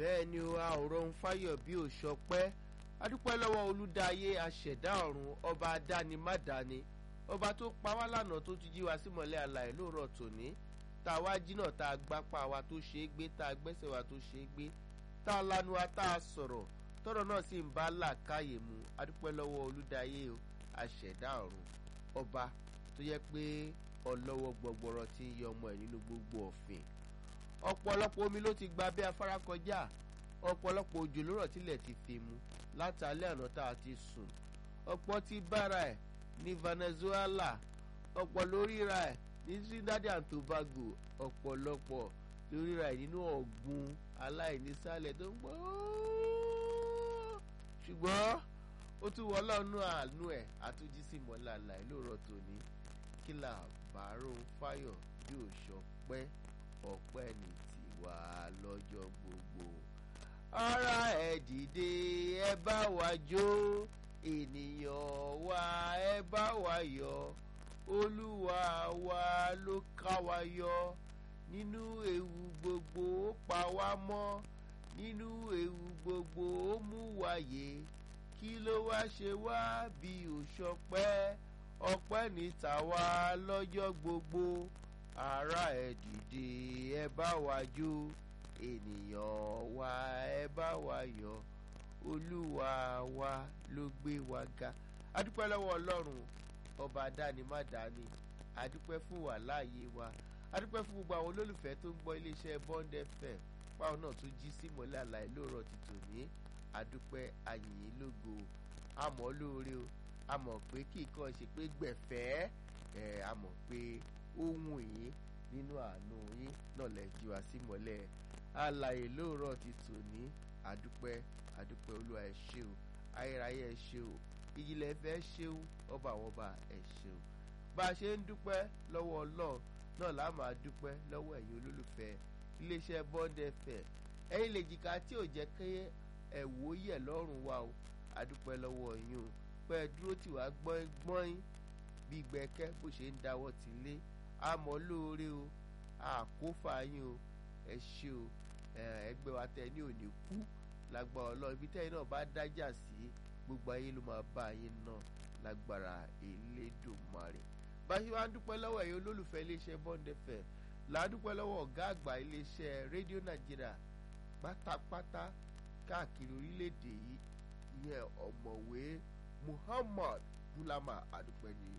bẹ́ẹ̀ ni o a ò rọrùn fáyọ̀ bí ò ṣọpẹ́ adúpẹ́ lọ́wọ́ olùdáyé aṣẹ̀dá ọ̀run ọba adánimádáni ọba tó pa wá lánàá tó tún jí wa símọ̀lẹ́ àlàyé lóòrọ̀ tòní tá a wá jìnnà tá a gbápá wa tó ṣe é gbé tá a gbẹ́sẹ̀ wa tó ṣe é gbé tá a lanu wa tá a sọ̀rọ̀ tọ́rọ̀ náà sì ń bá làákàyè mu adúpẹ́ lọ́wọ́ olùdáyé o aṣẹ̀dá ọ̀run ọba tó yẹ pé ọlọ́wọ́ gbọgbọrọ ti ń yọ ọmọ ẹ̀ nínú gbogbo ọ̀fìn ọ̀pọ̀lọpọ̀ omi ló ti gba bí afárá kọjá ọ̀pọ̀lọpọ̀ òjò ló rọ̀ tilẹ̀ ti fi mu látàlẹ́ àná tá a ti sùn ọ̀pọ̀ ti bára ẹ̀ ní Venezuela ọ̀pọ̀ ló ríra ẹ̀ ní Trinidad and Tobago ọ̀pọ̀lọpọ̀ ló ríra ẹ̀ nínú ọ̀gbun aláìnísàlẹ̀ tó ń gbọ́ ṣùgbọ́n ó tún wọ ọlọ́run àánú ẹ̀ àtúnjí sí mọ́lá lóòrọ̀ tòní kí là bàárò fáyọ̀ bí ò ṣọpẹ́ ọpẹ́ ní tiwa lọ́jọ́ gbogbo. ara ẹ dìde ẹ bá wa jó ènìyàn wa ẹ bá wa yọ̀ olúwa wa ló ká wa yọ nínú ewu gbogbo ó pa wá mọ́ nínú ewu gbogbo ó mú wa yè kí ló wá ṣe wá bí ò ṣọpẹ́ ọpẹ́ ní tàwa lọ́jọ́ gbogbo ará ẹ dìde ẹ bá wa jó ènìyàn wa ẹ bá wa yọ̀ olúwa wa ló gbé wa ga adúpẹ́ lọ́wọ́ ọlọ́run ọba dáni má dáni adúpẹ́ fún wa láàyè wa adúpẹ́ fún gbogbo àwọn olólùfẹ́ tó ń gbọ́ iléeṣẹ́ Bond FM báwọn náà tún jí sí mọ́lẹ̀ àlàyé lóòrọ̀ ti tòní adúpẹ́ àyìn lógo àmọ́ lóore o àmọ̀ pé kí nǹkan ṣe pé gbẹ̀fẹ́ ẹ̀ àmọ̀ pé ohun yìí nínú àánú yín náà lè jí wa sí mọ́lẹ̀ àlàyé lóòrọ̀ ti tòní adúpẹ́ adúpẹ́ olúwa ẹ ṣé o ayérayé ẹ ṣé o ìjìnlẹ̀ fẹ́ ṣeun ọba àwọn ọba ẹ ṣeun bá a ṣe ń dúpẹ́ lọ́wọ́ ọlọ́run náà là máa dúpẹ́ lọ́wọ́ ẹ̀yin olólùfẹ́ iléeṣẹ́ Bond FM ẹ̀yin lè jìkà tí ò jẹ́ kí ẹ̀wò yẹ̀ lọ́rùn wa o adúpẹ́ lọ́wọ́ yín o pé ẹ dúró tì wá gbọ́n bí gbẹ̀kẹ́ bó ṣe ń dáwọ́ ti lé àmọ́ lóore o àkófà yín o ẹ ṣé o ẹgbẹ́ wa tẹ ní òní kú lágbára ọlọ́run ibi tẹ́yìn náà bá dájà sí gbogbo ayé ló máa bá yín náà lágbára Elédùmarè bá ṣe wá ń dúpẹ́ lọ́wọ́ ẹ̀yin olólùfẹ́ iléeṣẹ́ Bond FM là ń dúpẹ́ lọ́wọ́ ọ̀gá àgbà iléeṣẹ́ rédíò Nàìjíríà pátápátá káàkiri orílẹ̀-èdè yìí ìyẹn ọ̀mọ̀wé Muhammad Bulama adúpẹ́ ní